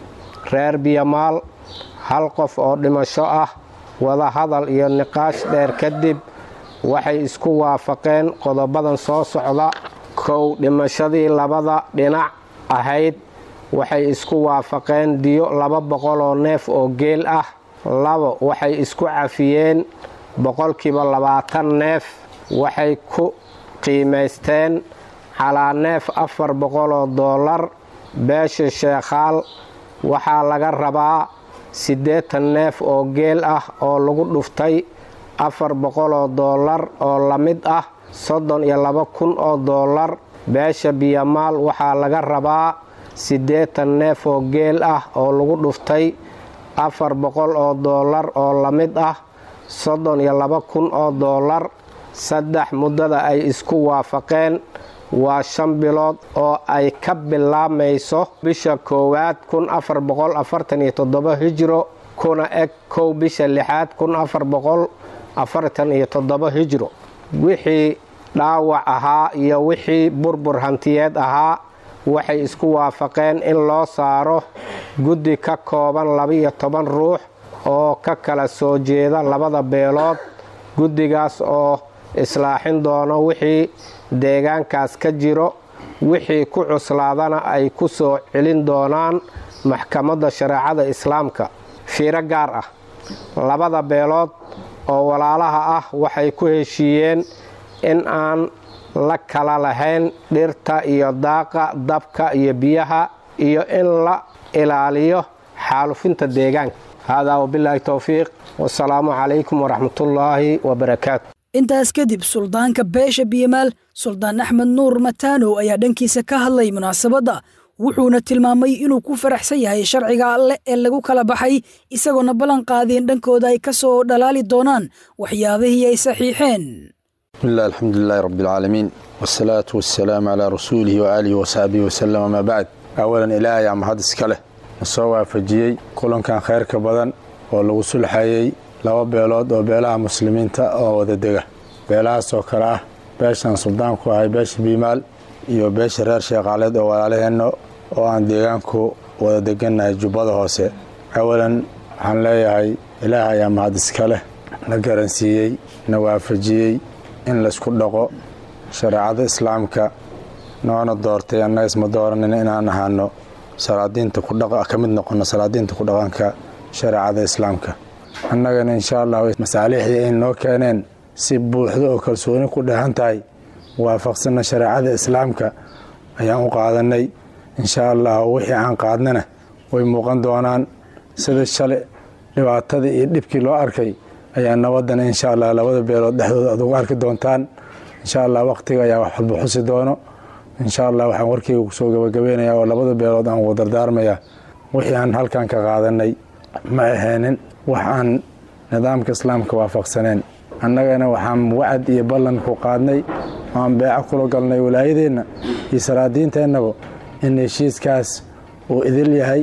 reer biyomaal hal qof oo dhimasho ah wadahadal iyo niqaash dheer kadib waxay isku waafaqeen qodobadan soo socda kow dhimashadii labada dhinac ahayd waxay isku waafaqeen diyo laba boqol oo neef oo geel ah labo waxay isku cafiyeen boqolkiiba labaatan neef waxay ku qiimaysteen calaa neef afar boqol oo doolar beesha sheekhaal waxaa laga rabaa siddeetan neef oo geel ah oo lagu dhuftay afar boqol oo doolar oo la mid ah soddon iyo laba kun oo doolar beesha biyamaal waxaa laga rabaa siddeetan neef oo geel ah oo lagu dhuftay afar boqol oo doolar oo la mid ah soddon iyo laba kun oo doolar saddex muddada ay isku waafaqeen waa shan bilood oo ay ka bilaamayso bisha koowaad kun afar boqol afartan iyo toddoba hijro kuna eg kow bisha lixaad kun afar boqol afartan iyo toddoba hijro wixii dhaawac ahaa iyo wixii burbur hantiyeed ahaa waxay isku waafaqeen in loo saaro guddi ka kooban labiyo toban ruux oo ka kala soo jeeda labada beelood guddigaas oo islaaxin doono wixii deegaankaas ka jiro wixii ku cuslaadana ay ku soo celin doonaan maxkamadda shareecada islaamka fiiro gaar ah labada beelood oo walaalaha ah waxay ku heshiiyeen in aan la kala lahayn dhirta iyo daaqa dabka iyo biyaha iyo in la ilaaliyo xaalufinta deegaanka haadaa wabilaahi towfiiq wasalaamu calaykum waraxmatullaahi wabarakaatu intaas kadib suldaanka beesha biyamaal suldaan axmed nuur mataanow ayaa dhankiisa ka hadlay munaasabadda wuxuuna tilmaamay inuu ku faraxsan yahay sharciga alleh ee lagu kala baxay isagoona ballan qaadeen dhankooda ay ka soo dhalaali doonaan waxyaabihii ay saxiixeen bismillahi alxamdulilaahi rabbialcaalamiin wasalaatu wasalaamu calaa rasuulihi waaalihi wasaxbihi wasalam amaa bacd awalan ilaahay aa mahad iska leh na soo waafajiyey kulankan khayrka badan oo lagu sulxayey laba beelood oo beelaha muslimiinta oo wada dega beelahaasoo kale ah beeshan suldaanku ahay beesha biimaal iyo beesha reer sheekhaaleed oo walaalaheenno oo aan deegaanku wada degannahay jubbada hoose awalan waxaan leeyahay ilaah ayaa mahad iska leh na garansiiyey na waafajiyey in laysku dhaqo shareecada islaamka noona doortay annaga isma dooranin inaan ahaano salaadiinta ka mid noqono salaadiinta ku dhaqanka shareecada islaamka annagana insha allah masaalixdii ay noo keeneen si buuxdo oo kalsooni ku dheehan tahay waafaqsanna shareecada islaamka ayaan u qaadanay insha allah wixii aan qaadnana way muuqan doonaan sida shalay dhibaatadii iyo dhibkii loo arkay ayaa nabadana insha allah labada beelood dhexdooda aad ugu arki doontaan insha allah wakhtiga ayaa wax walba xusi doono insha allah waxaan warkeyga kusoo gabagabeynaya oo labada beelood aan ugu dardaarmaya wixii aan halkan ka qaadanay ma aheenin wax aan nidaamka islaamka waafaqsaneen annagana waxaan wacad iyo ballan ku qaadnay aan beeco kula galnay walaayadeenna iyo salaadiinteennaba in heshiiskaas uu idil yahay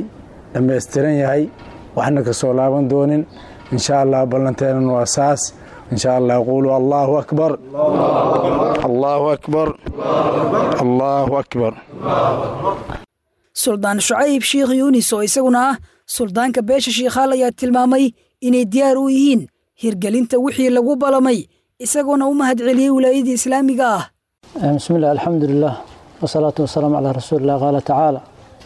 dhammaystiran yahay waxna ka soo laaban doonin insha allah ballanteenan waa saas insha allah quuluu allaahu akbar allaahu akbar allaahu akbar suldaan shucayb sheikh yuunis oo isaguna ah suldaanka beesha shiikhaal ayaa tilmaamay inay diyaar u yihiin hirgelinta wixii lagu balamay isagoona u mahadceliyey wilaayadii islaamiga ah بسم الله الحمد لله والصلاة والسلام على رسول الله قال تعالى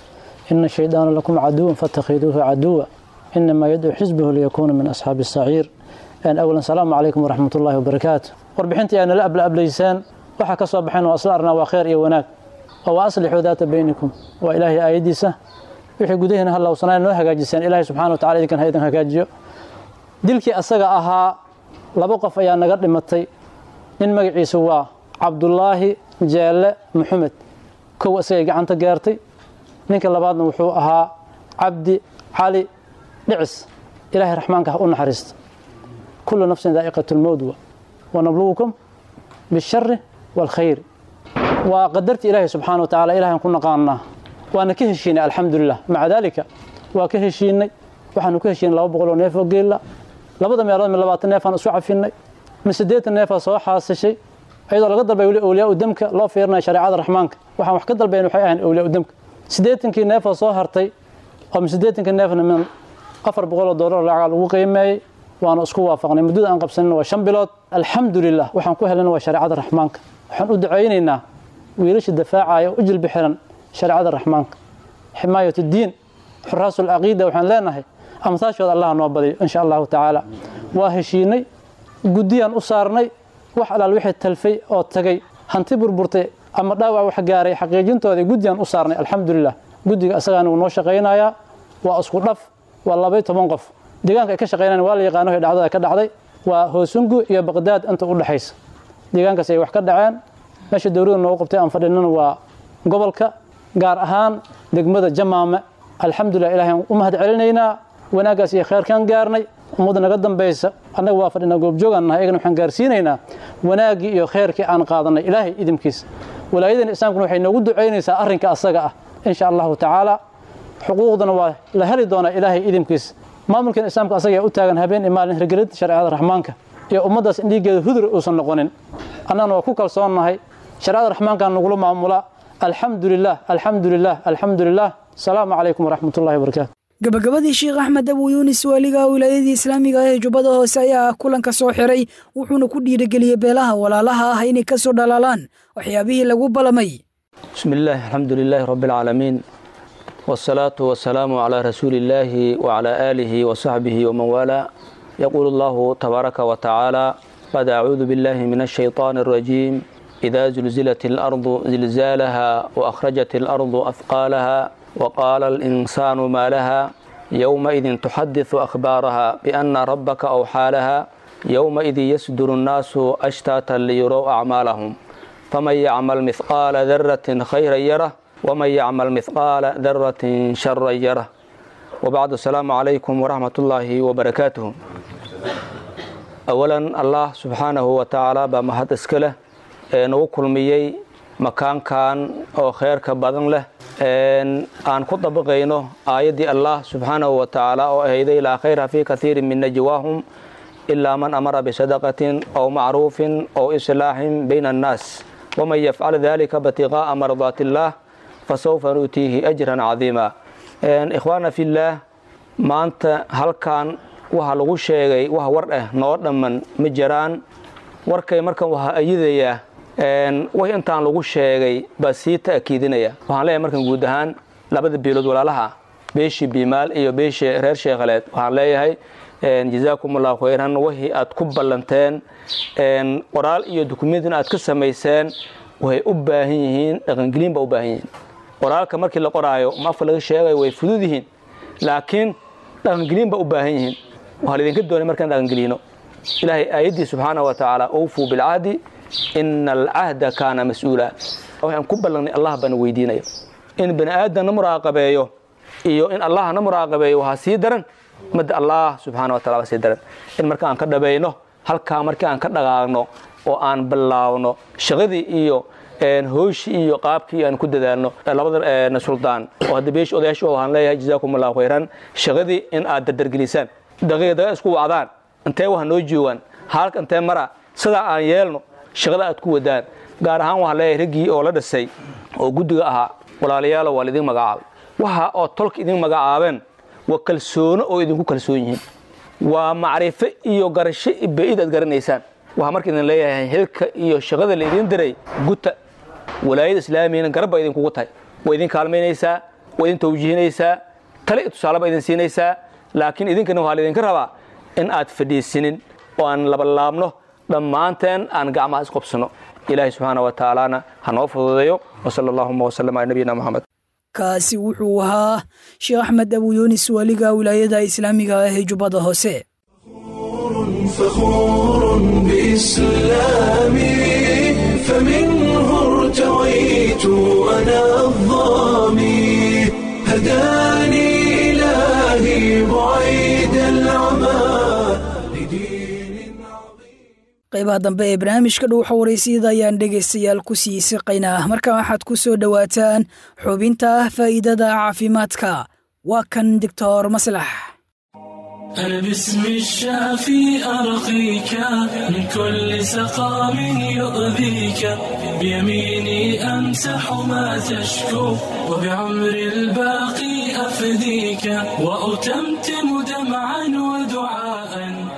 إن الشيطان لكم عدو فاتخذوه عدوا إنما يدعو حزبه ليكون من أصحاب السعير أن أولا السلام عليكم ورحمة الله وبركاته وربحنتي أنا لا أبلا أبليسان وحا كسو بحين وأصلارنا وخير إي وناك وأصلحوا ذات بينكم وإلهي آيديسة wixii gudaheena ha lowsanaa noo hagaajiseen ilaahay subxaana wa tacala idinkan ha idin hagaajiyo dilkii asaga ahaa laba qof ayaa naga dhimatay nin magaciisa waa cabdulaahi jeelle maxamed kow isagay gacanta gaartay ninka labaadna wuxuu ahaa cabdi cali dhicis ilaahay raxmaanka ha u naxariista kullu nafsin daa'iqatu lmowd wa wanablugukum bishari waalkhayri waa qadartii ilaahay subxaana wa tacala ilahay aan ku naqaanaa waana ka heshiinay alxamdulilah maca daalika waa ka heshiinay waxaanu ka heshiinay laba boqol oo neef oo geella labada meelood mi labaatan neefaan isu cafinay mi siddeetan neefaa soo xaasishay iyadoo laga dalbay weli awliyaa u damka loo fiirinaya shareecada raxmaanka waxaan wax ka dalbayn waxay ahayn awliyaa u damka siddeetankii neefoo soo hartay oo mi siddeetankii neefna min afar boqol oo doolar lacag lagu qiimeeyey waanu isku waafaqnay muddada aan qabsanina waa shan bilood alxamdulilah waxaan ku helana waa shareecada raxmaanka waxaan u ducaynaynaa wiilasha dafaacaya u jilbi xiran shareecada raxmaanka ximaayat diin xuraasu alcaqiida waxaan leenahay amsaashooda allah noo badiyo insha allahu tacaala waa heshiinay guddiyaan u saarnay wax alaal wixii talfay oo tagay hanti burburtay ama dhaawac wax gaaray xaqiijintooda guddiyaan u saarnay alxamdulilah guddiga asagaana wuu noo shaqaynayaa waa isku dhaf waa labay toban qof deegaanka ay ka shaqaynayan waa la yaqaano wixii dhacdada ka dhacday waa hoosungu iyo baqdaad inta u dhexaysa deegaankaas ay wax ka dhaceen meesha dowladda noogu qabtay aan fadhinana waa gobolka gaar ahaan degmada jamaame alxamdulilah ilahay aan u mahad celinaynaa wanaaggaas iyo kheyrkaan gaarnay ummadda naga dambaysa annaga waa fadhinaa goobjoogaan nahay iyagana waxaan gaarsiinaynaa wanaaggii iyo kheyrkii aan qaadanay ilaahay idinkiisa walaayadeena islaamkuna waxay noogu ducaynaysaa arrinka asaga ah insha allahu tacaala xuquuqdana waa la heli doonaa ilaahay idinkiisa maamulkan islaamka asaga ayaa u taagan habeen iyo maalin hirgelinta shareecada raxmaanka iyo ummaddaas in dhiiggeeda hudur uusan noqonin annagana waa ku kalsoonnahay shareecada raxmaankaan nagula maamulaa alxamdu lilah alxamdu lilah alxamdu lilah asalaamu calaykum waraxmat ullahi wabarakaatu gabagabadii sheekh axmed abu yuunis waaliga wilaayadii islaamiga ah ee jubbada hoose ayaa ah kulanka soo xiray wuxuuna ku dhiirigeliyey beelaha walaalaha ah inay ka soo dhalaalaan waxyaabihii lagu balamay بسم الله الحمد لله رب العالمين والصلاة والسلام على رسول الله وعلى آله وصحبه ومن والاه يقول الله تبارك وتعالى بعد أعوذ بالله من الشيطان الرجيم إذا زلزلت الأرض زلزالها وأخرجت الأرض أثقالها وقال الإنسان ما لها يومئذ تحدث أخبارها بأن ربك أوحى لها يومئذ يصدر الناس أشتاتا ليروا أعمالهم فمن يعمل مثقال ذرة خيرا يره ومن يعمل مثقال ذرة شرا يره وبعد السلام عليكم ورحمة الله وبركاته أولا الله سبحانه وتعالى بمهد اسكله nagu kulmiyey makaankan oo kheyrka badan leh aan ku dabaqayno aayaddii allah subxaanahu wa tacaala oo ahayday laa khayra fii kathiirin min najwaahum ilaa man amara bisadaqatin aw macruufin aw islaaxin bayna annaas waman yafcal dalika batiqaa'a mardaati illaah fasawfa nuutiihi ajran cadiima ikhwaana fillaah maanta halkan waxa lagu sheegay wax war ah noo dhamman ma jiraan warkay markan waxaa ayidayaa wax intaan lagu sheegay baa sii ta'kiidinaya waxaan leeyahay markan guud ahaan labada beelood walaalaha beeshii biimaal iyo beeshii reer sheekhaleed waxaan leeyahay jazaakum allahu khayran wixii aad ku ballanteen qoraal iyo dukumentina aad ka samayseen waxay u baahan yihiin dhaqangelin baa u baahan yihiin qoraalka markii la qoraayo ma afka laga sheegayo way fudud yihiin laakiin dhaqangelin baa u baahan yihiin waxaa laydinka doonay markaan dhaqangelino ilaahay aayaddii subxaana wa tacaala awfuu bilcahdi ina alcahda kaana mas-uula waxaan ku ballannay allah baana weydiinaya in bani aadamna muraaqabeeyo iyo in allahna muraaqabeeyo waxaa sii daran madda allah subxaana wa tacala waa sii daran in marka aan ka dhabayno halkaa markii aan ka dhaqaaqno oo aan bilaawno shaqadii iyo hooshii iyo qaabkii aan ku dadaalno labada suldaan oo hadda beesh odayaasha oo waxaan leeyahay jazaakum allahu khayran shaqadii in aad dardargelisaan daqiiqa daqiiq isku wacdaan intee wax noo joogaan halka intee mara sidaa aan yeelno shaqada aad ku wadaan gaar ahaan waxaan leeyahay raggii oo la dhisay oo guddiga ahaa walaalayaalo waa laidin magacaabay waxa oo tolka idin magacaabeen waa kalsoono oo idinku kalsoon yihiin waa macrifo iyo garasho ba'id aad garanaysaan waxaa marka idin leeyahay xilka iyo shaqada la idin diray guta walaayada islaamiyana garabba idinkugu tahay waa idin kaalmaynaysaa waa idin tawjiihinaysaa tale iyo tusaaleba idin siinaysaa laakiin idinkana waxaa laidinka rabaa in aad fadhiisinin oo aan labalaabno dhammaanteen aan gacmaha isqobsano ilaahay subxaana wa tacaalana ha noo fududeeyo wasala allahuma wasalam ala nabiyina moxamed kaasi wuxuu ahaa sheekh axmed abuyunis waaliga wilaayada islaamiga ah ee jubbada hoose فخور بإسلامي فمنه ارتويت أنا الظامي هداني إلهي بعيد العمى لدين عظيم qaybaha dambe ee barnaamijka dhuuxa waraysiyada ayaan dhegaystayaal ku sii siqaynaa markaa waxaad ku soo dhowaataan xubinta faa'iidada caafimaadka waa kan doctor maslax أنا باسم الشافي أرقيك من كل سقام يؤذيك بيميني أمسح ما تشكو وبعمر الباقي أفديك وأتمتم دمعا ودعاء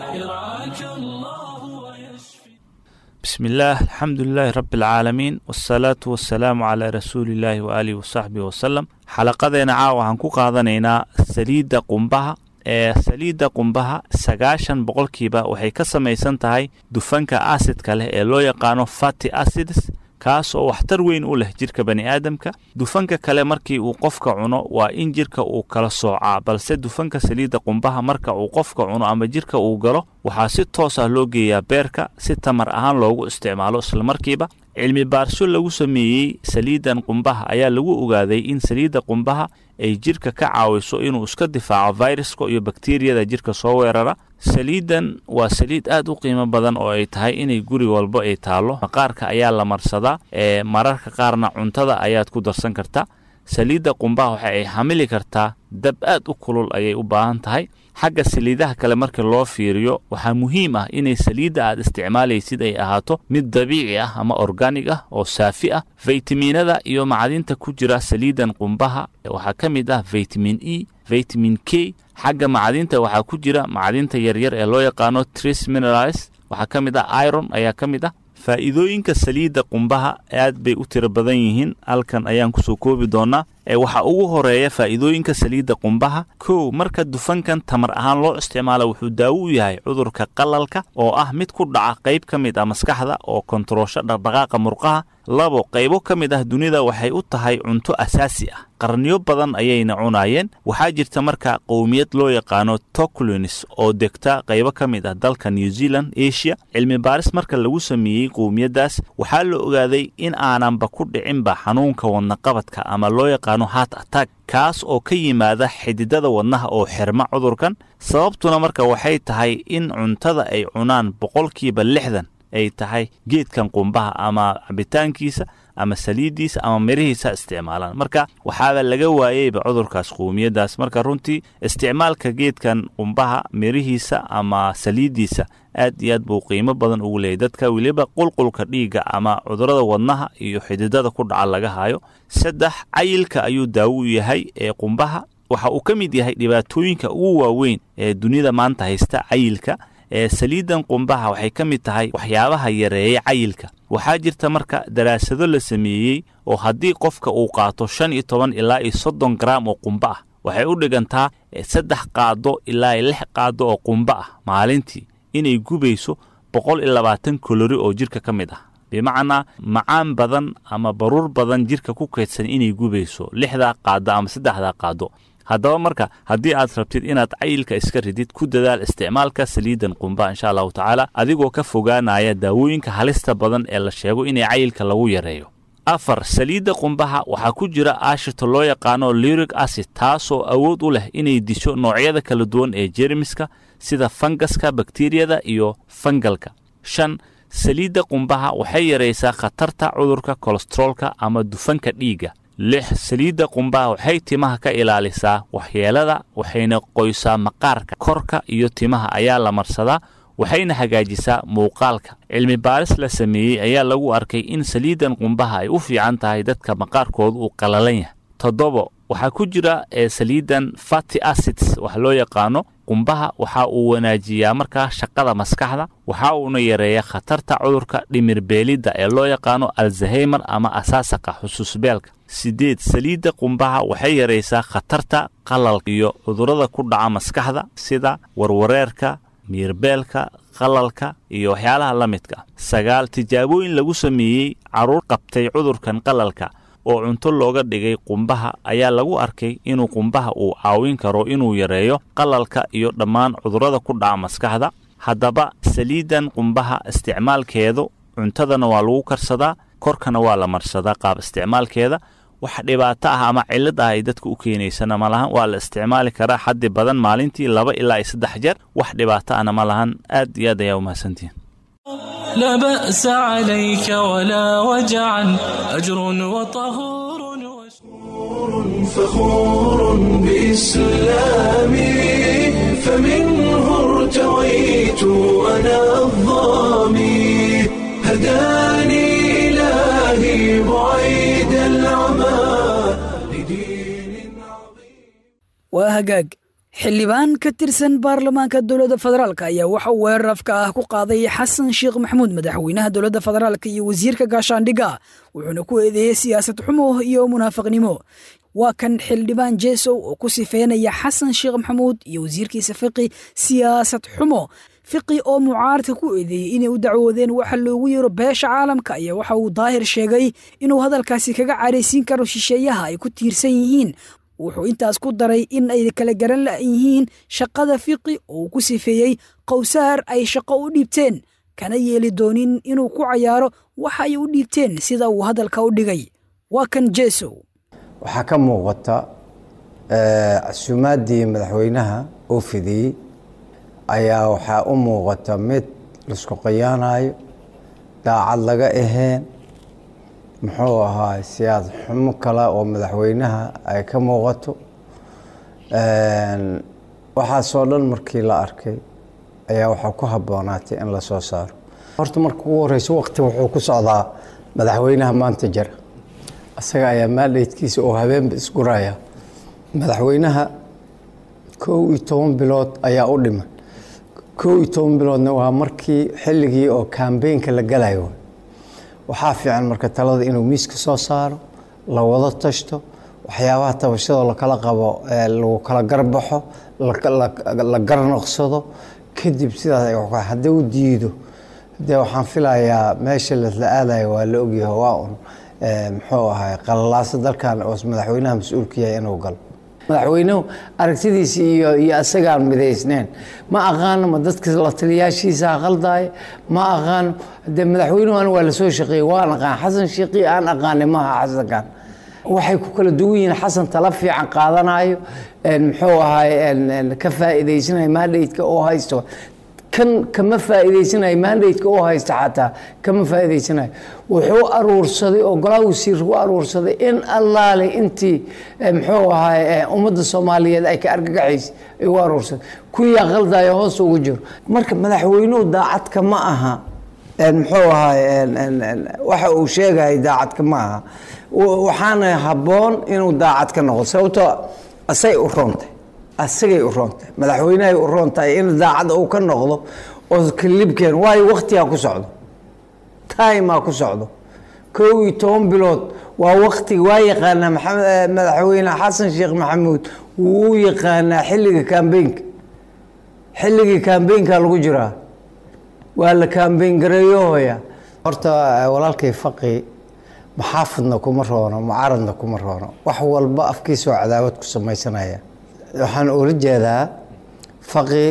يرعاك الله ويشفي بسم الله الحمد لله رب العالمين والصلاة والسلام على رسول الله وآله وصحبه وسلم xalaqadeena caawa waxaan ku qaadanaynaa saliidda qumbaha ee saliidda qumbaha sagaashan boqolkiiba waxay ka samaysan tahay dufanka asidka leh ee loo yaqaano fati acids kaas oo waxtar weyn u leh jirka bani aadamka dufanka kale markii uu qofka cuno waa in jirka uu kala soocaa balse dufanka saliidda qumbaha marka uu qofka cuno ama jirka uu galo waxaa si toos ah loo geeyaa beerka si tamar ahaan loogu isticmaalo islamarkiiba cilmi baarsho lagu sameeyey saliiddan qumbaha ayaa lagu ogaaday in saliidda qumbaha ay jirka ka caawiso inuu iska difaaco viruska iyo bakteriyada jirka soo weerara saliiddan waa saliid aad u qiimo badan oo ay tahay inay guri walba ay taallo maqaarka ayaa la marsadaa ee mararka qaarna cuntada ayaad ku darsan kartaa saliidda qumbaha waxa ay xamili kartaa dab aad u kulul ayay u baahan tahay xagga saliidaha kale marka loo fiiriyo waxaa muhiim ah inay saliidda aad isticmaalaysid ay ahaato mid dabiici ah ama organig ah oo saafi ah faytamiinada iyo macdinta ku jira saliiddan qumbaha waxaa ka mid ah vitamin e vitamin k xagga macdinta waxaa ku jira macdinta yaryar ee loo yaqaano tris minerals waxaa ka mid ah iron ayaa ka mid ah faa'iidooyinka saliidda qumbaha aad bay u tiro badan yihiin halkan ayaan kusoo koobi doonaa ee waxaa ugu horeeya faa'iidooyinka saliidda qumbaha kow marka dufankan tamar ahaan loo isticmaalo wuxuu daawo u yahay cudurka qalalka oo ah mid ku dhaca qayb ka mid ah maskaxda oo kontaroosho dhaqdhaqaaqa murqaha labo qaybo ka mid ah dunida waxay u tahay cunto asaasi ah qarniyo badan ayayna cunaayeen waxaa jirta marka qowmiyad loo yaqaano toclins oo degta qaybo ka mid ah dalka new zealand asia cilmi baaris marka lagu sameeyey qowmiyaddaas waxaa la ogaaday in aananba ku dhicinba xanuunka wadnaqabadka ama loo yaqaano heart attack kaas oo ka yimaada xididada wadnaha oo xirma cudurkan sababtuna marka waxay tahay in cuntada ay cunaan boqolkiiba lixdan ay tahay geedkan qumbaha ama cabitaankiisa ama saliiddiisa ama mirihiisa isticmaalaan marka waxaaba laga waayeyba cudurkaas qowmiyaddaas marka runtii isticmaalka geedkan qumbaha mirihiisa ama saliiddiisa aad iyo aad buu qiimo badan ugu leeyay dadka weliba qulqulka dhiigga ama cudurrada wadnaha iyo xididada ku dhaca laga hayo saddex cayilka ayuu daawo u yahay ee qumbaha waxa uu ka mid yahay dhibaatooyinka ugu waaweyn ee dunida maanta haysta cayilka ee saliiddan qumbaha waxay ka mid tahay waxyaabaha yareeya cayilka waxaa jirta marka daraasado la sameeyey oo haddii qofka uu qaato shan iyo toban ilaa iyo soddon garaam oo qumba ah waxay u dhigantaa saddex qaado ilaa lix qaado oo qumba ah maalintii inay gubayso boqol iyo labaatan kolori oo jirka ka mid ah bimacnaa macaan badan ama baruur badan jirka ku kaydsan inay gubayso lixdaa qaado ama saddexdaa qaado haddaba marka haddii aad rabtid inaad cayilka iska ridid ku dadaal isticmaalka saliiddan qumba insha allahu tacaala adigoo ka fogaanaya daawooyinka halista badan ee la sheego inay cayilka lagu yareeyo afar saliidda qumbaha waxaa ku jira aashito loo yaqaano lyric acid taasoo awood u leh inay disho noocyada kala duwan ee jermiska sida fangaska bakteriyada iyo fangalka shan saliidda qumbaha waxay yaraysaa khatarta cudurka kolestroolka ama dufanka dhiigga lix saliidda qumbaha waxay timaha ka ilaalisaa waxyeelada waxayna qoysaa maqaarka korka iyo timaha ayaa la marsadaa waxayna hagaajisaa muuqaalka cilmi baaris la sameeyey ayaa lagu arkay in saliiddan qumbaha ay u fiican tahay dadka maqaarkooda uu qallalan yahay toddobo waxaa ku jira ee saliiddan fati acids wax loo yaqaano qumbaha waxa uu wanaajiyaa markaa shaqada maskaxda waxa uuna yareeyaa khatarta cudurka dhimirbeelidda ee loo yaqaano alzaheymer ama asaasaqa xusuusbeelka sideed saliidda qumbaha waxay yaraysaa khatarta qalalka iyo cudurrada ku dhaca maskaxda sida warwareerka miirbeelka qalalka iyo waxyaalaha la midka sagaal tijaabooyin lagu sameeyey carruur qabtay cudurkan qalalka oo cunto looga dhigay qumbaha ayaa lagu arkay inuu qumbaha uu caawin karo inuu yareeyo qalalka iyo dhammaan cudurrada ku dhaca maskaxda haddaba saliiddan qumbaha isticmaalkeedu cuntadana waa lagu karsadaa korkana waa la marsadaa qaab isticmaalkeeda wax dhibaato ah ama cillad ah ay dadka u keenaysana ma lahan waa la isticmaali karaa xaddi badan maalintii laba ilaa iyo saddex jeer wax dhibaato ahna ma lahan aad iyo aad ayaa umahadsantihin لا بأس عليك ولا وجعا أجر وطهور فخور بإسلامي فمنه ارتويت أنا الظامي هداني إلهي بعيد العمى waa hagaag xildhibaan ka tirsan baarlamaanka dowladda federaalk ayaa waxa uu weerar afka ah ku qaaday xasan sheekh maxamuud madaxweynaha dowladda federaalk iyo wasiirka gaashaandhigga wuxuuna ku eedeeyey siyaasad xumo iyo munaafiqnimo waa kan xildhibaan jeesow oo ku sifeynaya xasan sheekh maxamuud iyo wasiirkiisa fiqi siyaasad xumo fiqi oo mucaaradka ku eedeeyey inay u dacwoodeen waxa loogu yeero beesha caalamka ayaa waxa uu daahir sheegay inuu hadalkaasi kaga caraysiin karo shisheeyaha ay ku tiirsan yihiin wuxuu intaas ku daray in ay kala garan la yihiin shaqada fiqi oo uu ku sifeeyey qowsaar ay shaqo u dhiibteen kana yeeli doonin inuu ku cayaaro waxa ay u dhiibteen sida uu hadalka u dhigay waa kan jeesow waxaa ka muuqata casuumaaddii madaxweynaha uu fidiyey ayaa waxaa u muuqata mid laisku qayaanayo daacad laga aheen muxuu ahaa siyaasad xumo kale oo madaxweynaha ay ka muuqato waxaasoo dhan markii la arkay ayaa waxaa ku habboonaatay in lasoo saaro horta marka ugu horeyso waqti wuxuu ku socdaa madaxweynaha maanta jira isaga ayaa maaldheydkiisa oo habeenba isguraya madaxweynaha kow iyo toban bilood ayaa u dhiman kow iyo toban biloodna waa markii xilligii oo kambeynka la galayo waxaa fiican marka talada inuu miiska soo saaro la wada tashto waxyaabaha tabashada lakala qabo lagu kala garbaxo la garnoqsado kadib sidaas haddii u diido dee waxaan filayaa meesha lasla aadayo waa la ogyahay waa un muxuu ahay qalalaasa dalkan oo madaxweynaha mas-uulka yahay inuu galo madaxweynuhu aragtidiisa iyo iyo isagaan midaysneen ma aqaano ma dadka la taliyaashiisa qaldaaya ma aqaano dee madaxweynuhu an waa lasoo shaqeeyey waan aqaan xasan sheekii aan aqaanay maaha xasankan waxay ku kala duwan yihiin xasan tala fiican qaadanayo muxuu ahay ka faa'iidaysanayo maandhaydka oo haysto kan kama faa'iidaysanayo maandhaydka oo haysta xataa kama faa'iidaysanayo wuxuu aruursaday oo golaa wasiir u aruursaday in allaale intii muxuu ahay ummadda soomaaliyeed ay ka argagaxaysa ay u aruursaday kuyaa qaldayo hoos ugu jiro marka madaxweynuhu daacadka ma aha muxuu ahay waxa uu sheegaya daacadka ma aha waxaana habboon inuu daacad ka noqdo sababtoo asay u roontay asagay u roontay madaxweynahay u roontahay in daacad uu ka noqdo oo kalibkeen waayo waktigaa ku socdo timaa ku socdo kow iyo toban bilood waa waktiga waa yaqaanaa maxamed madaxweyne xasan sheekh maxamuud wuu u yaqaanaa xilliga kambeynka xilligii kambeynka lagu jiraa waa la kambeyn gareeyohoya horta walaalkay faqi maxaafidna kuma roono mucaaradna kuma roono wax walba afkiisoo cadaawad ku samaysanaya waxaan ula jeedaa faqi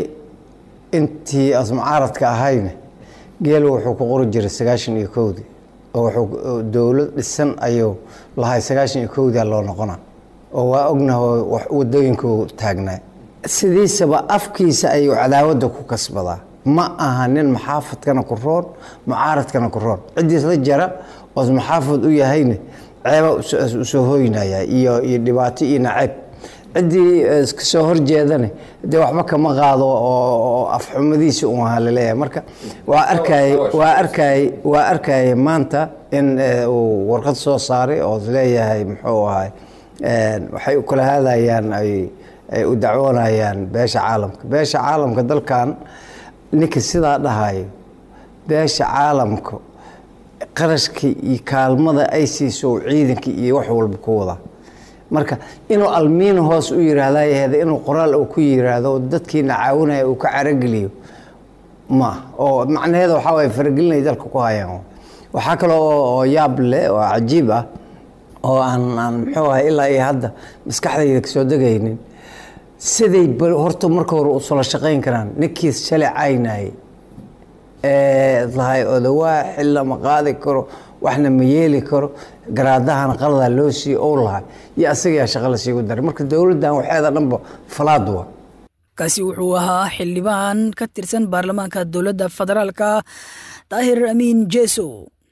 intii as mucaaradka ahayne geel wuxuu ku qori jiray sagaashan iyo kowdii oo wuxuu dowlad dhisan ayuu lahay sagaashan iyo kowdia loo noqona oo waa ognaho wadooyinku taagnaa sidiisaba afkiisa ayuu cadaawadda ku kasbadaa ma aha nin maxaafadkana ku roon mucaaradkana ku roon ciddiis la jara oos maxaafad u yahayne ceeba usoo hoynaya iyo iyo dhibaato iyo nacayb ciddii kasoo horjeedane dee waxba kama qaado oo afxumadiisa un ahaa laleeyahay marka waa arkay waa arkay waa arkaya maanta in uu warqad soo saaray oo leeyahay muxuu ahay waxay u kala hadayaan ay ay u dacwoonayaan beesha caalamka beesha caalamka dalkan ninka sidaa dhahayo beesha caalamka qarashka iyo kaalmada ay siiso ciidanka iyo wax walba ku wada marka inuu almiina hoos u yiraahdayaheeda inuu qoraal uu ku yiraahdo dadkiina caawinaya uu ka carageliyo ma oo macnaheeda waxaa waye faragelinay dalka ku hayaan waxaa kale oo yaab leh oo cajiib ah oo aan aan muxuu ahay ilaa iyo hadda maskaxdayda kasoo degaynin siday horta marka hore usula shaqayn karaan ninkii shalay caynayay ee lahay odawaa xil lama qaadi karo waxna ma yeeli karo garaadahana qaladaa loo siiyo ou lahay iyo asagayaa shaqa la siigu daray marka dowladdan waxeeda dhanba falaad wa kaasi wuxuu ahaa xildhibaan ka tirsan baarlamaanka dowladda federaalka daahir amiin jeso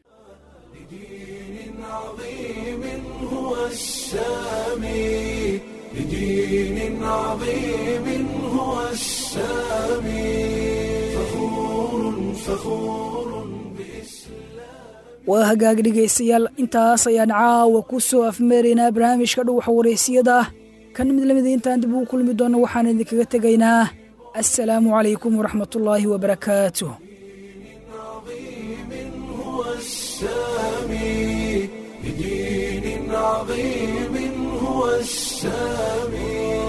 بدين عظيم هو السامي فخور فخور waa hagaag dhegaystayaal intaas ayaan caawa ku soo afmeeraynaa barnaamijka dhuwaxa wareysiyada kan mid lamida intaan dib ugu kulmi doonno waxaan idinkaga tegaynaa assalaamu calaykum waraxmatullaahi wabarakaatu بدين عظيم هو السامي